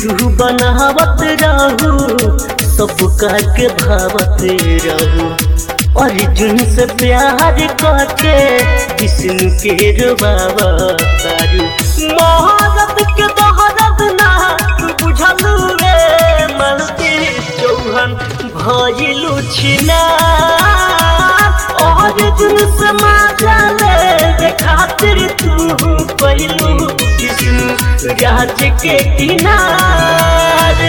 Video बनावत रहू सबका के भावत रहू अर्जुन से प्यार करके विष्णु के रुबावा तारू महारत के दहरत ना तू बुझलू रे मलती चौहन भइलू छिना अर्जुन से माजा ले खातिर तू पहिलू विष्णु राज के किनार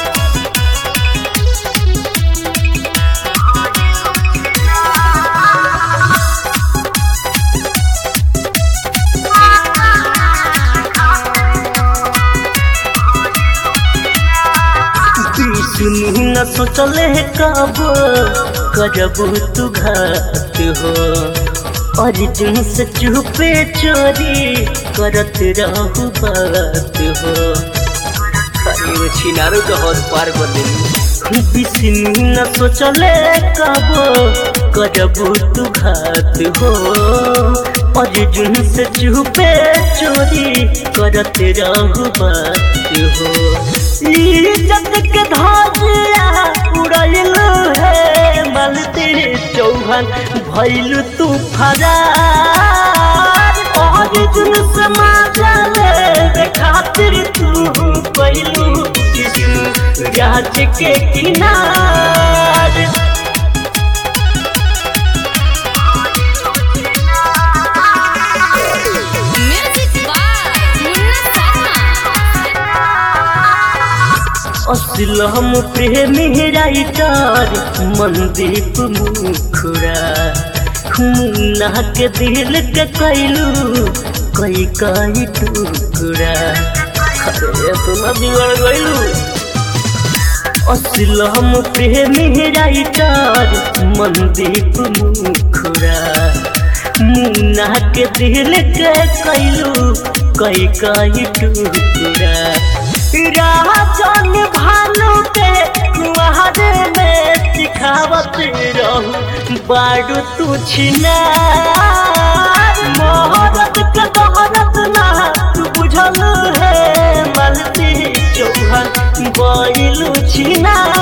विष्णु न सोचले कब करब तू घात हो अर्जुन से चुपे चोरी करत रहू बात हो अरे वो छिनारो के हद पार कर देली विष्णु न सोचले कब करब तू घात हो अर्जुन से चुपे चोरी करत रहू बात हो इज्जत के धाजिया उड़ल है मलती चौहन भइल तू फरार अर्जुन से माजल खातिर तू पहिलू विष्णु राज के किनार Music by Munna Sarma. Aslam प्रेमी राइटर मनदीप मुखरा मुन्ना के दिल के कैलू कई कई टुकड़ा अरे तुम बिगड़ गइलू असलम प्रेमी राइटर मनदीप मुखरा मुन्ना के दिल के कैलू कई कई टुकड़ा राजन भानु के कुआरे में सिखावत रहू बारू तू छिना मोहरत के दोहरत ना तू बुझल है मलती चौहन बैलू छिना